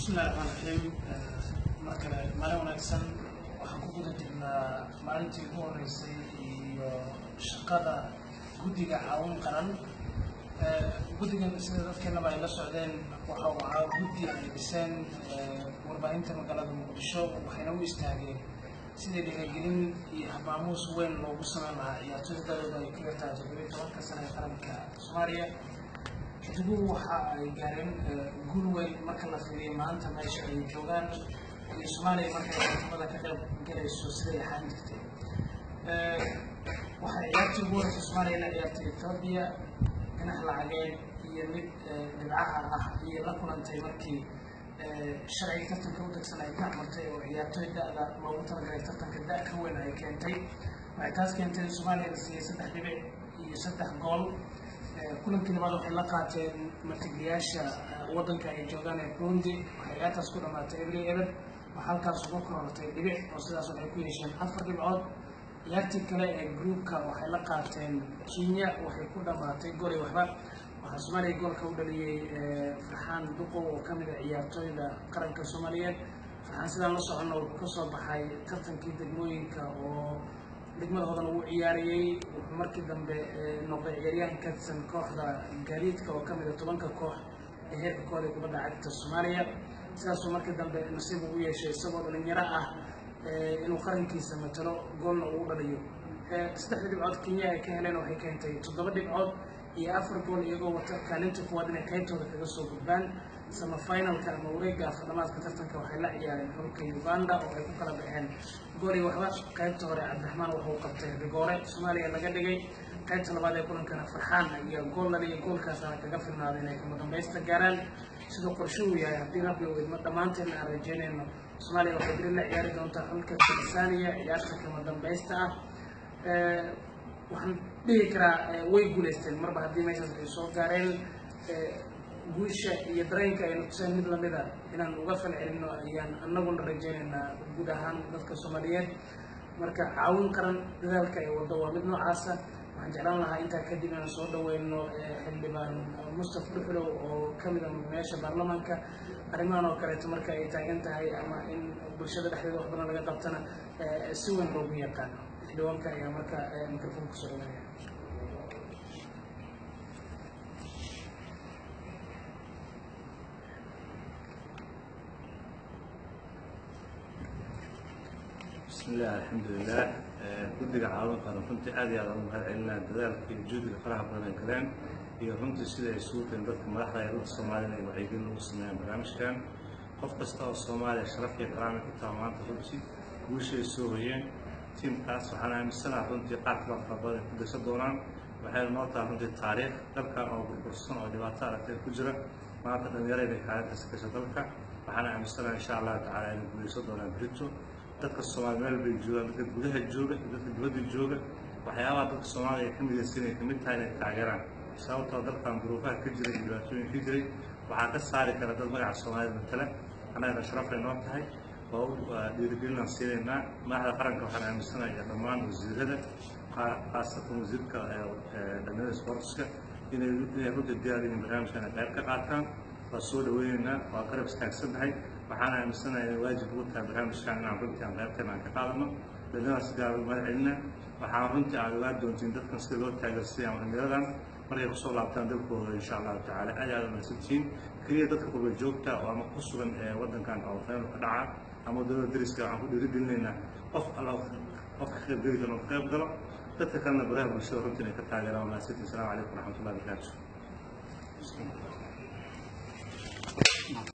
bismillahi raxmaan raxiim mar kale maalin wanaagsan waxaan ku guda jirnaa maalintii ugu horeysay iyo shaqada guddiga caawin qaran guddigan sida dadkeenaba ay la socdeen waxa uu ahaa guddi ay dhiseen warbaahinta magaalada muqdisho waxayna u istaageen sidii dhiirigelin iyo habaamuus weyn loogu sameyn lahaa ciyaartoyda dalooda ay ka yartaa toddobiyo tobanka sana ee qaranka soomaaliya xidiguhu waxa ay gaareen guul weyn marka la fiiriyo maanta meesha ay joogaan iyo soomaaliya markay tartamada ka qayb galayso siday ahaan jirtay waxay ciyaartii ugu horeysa soomaaliya la ciyaartay etoobiya dhinac lacageed iyo mid dhibcaha ah iyo la kulantay markii sharciga tartanka u degsan ay ka amartay oo ciyaartoy da-da loogu talagalay tartanka da ka weyn ay keentay waxay taas keentay in soomaaliya la siiyey saddex dhibic iyo saddex gool kulankii labaad waxay la qaateen martigeliyaasha waddanka ay joogaan ee burundi waxay ciyaartaas ku dhamaatay ebri eber waxaa halkaas uga korortay dhibic oo sidaas waxay ku yeesheen afar dhibcood ciyaartii kale ee groupka waxay la qaateen kenya waxay ku dhamaatay goli waxba waxaa soomaaliya goolka u dhaliyey farxaan duqow oo ka mid a ciyaartooyda qaranka soomaaliyeed farxaan sidaan la soconno wuxuu kasoo baxay tartankii degmooyinka oo degmada hodan uu ciyaariyey wuxuu markii dambe noqday ciyaaryahan ka tirsan kooxda gaadiidka oo ka mid a tobanka koox ee heerka kooda kubadda cagta soomaaliya sidaasuu markii dambe nasiib uu u yeeshay isagoo dhalinyaro ah inuu qarankiisa matalo goolna uu dhaliyo saddexda dhibcood kenya ay ka heleen waxay keentay toddoba dhibcood iyo afar gool iyagoo wata kaalinta kuwaad inay qaybtooda kaga soo gudbaan sama finalka ama wareega afardhamaadka tartanka waxay la ciyaareen xulka uganda oo ay ku kala baxeen gool iyo waxba qaybta hore cabdiraxmaan wuxuu qabtay rigoore soomaaliya laga dhigay qaybta labaad ee kulankana farxaan iyo gool laliyo goolkaasana kaga filnaaday inay kama dambaysta gaaraan siduu qorshe uu yahay haddii rabbi uu idmo dhammaanteedna aan rajeynayno soomaaliya waxay beri la ciyaari doontaa xulka tansaaniya ciyaarta kama dambaysta ah waxaan dhihi karaa way guulaysteen marba haddii meeshaas ay soo gaareen guusha iyo dareenka aynu tuseen mid lamida inaan uga falcelino ayaan anaguna rajeynaynaa guud ahaan dadka soomaaliyeed marka caawin qaran dadaalka ay waddo waa mid noocaasa waxaan jeclaan lahaa intaa kadib inaan soo dhaweyno xildhibaan mustaf dhuxlow oo ka mid a mudanayaasha baarlamaanka arrimahan oo kaleeto marka ay taagan tahay ama in bulshada dhexdeeda wax badan laga qabtana si weyn loogu yaqaano xildhibaanka ayaa marka microphone kusoo dhaweynaya بسم الله الحمد لله guddiga caawin qaran runtii aad iyo aad ugu mahad celinaa dadaalka iyo juhdiga faraha badan ay galeen iyo runtii sida ay isugu keen dadka madaxda ee dadka soomaalida ay wacyigelin ugu sameeyaan barnaamijkan qof kasta oo soomaaliya sharaf iyo karaamay ku taha maanta runtii guusha ay soo hoyeen tiimkaas waxaan aaminsanaha runtii qaar kala fara badan ay ku daysan doonaan waxayna noo taha runtii taariikh dalkan oo burbursan oo dhibaato aragtay ku jira maanta dhallinyarada ay kaalintaasi gasha dalka waxaan aaminsanaha insha allahu tacaala inay guulaysan doonaan brito dadka soomaaliya meel bay joogaan dadka gudaha jooga iyo dadka dibadda jooga waxyaabaha dadka soomaaliya ay ka midaysan ay kamid tahay inay taageeraan sababtoo dalkan duruufaha ka jiray iyo dhibaatooyin ka jiray waxaa ka saari kara dad magaca soomaalida matala annagana sharafay noo tahay oo dhiirigelinaan siinaynaa madaxda qaranka waxaan aaminsanayaa dhammaan wasiirada khaasatan wasiirka dhallinyarada sportska inay inay runtii diyaar yihiin barnaamijkan ay qayb ka qaataan waa soo dhaweynaynaa waa garab istaagsannahay waxaan aaminsanahay inay waajib ugu tahay barnaamijkan inaan runtii aan qaybteena aan ka qaadano dhallinyarada sidaa ugu mahad celina waxaan runtii aad ogaan doontiin dadkan sida loo taageersiiya dhalinyaradan markay kusoo laabtaan dalkooda insha allahu tacala aad aad umaysantihiin keliya dadka qurba joogta oo ama ku sugan ee waddankan oo fayl ka dhaca ama dowladda dariska waxaan ku dhiirigelinaynaa qof alla qof ka qayb geli karo ka qayb galo dadka kalena baraha bulshada runtii inay ka taageeraan waa mahadsantihin assalamu calaykum waraxmatullahi wabarakaatu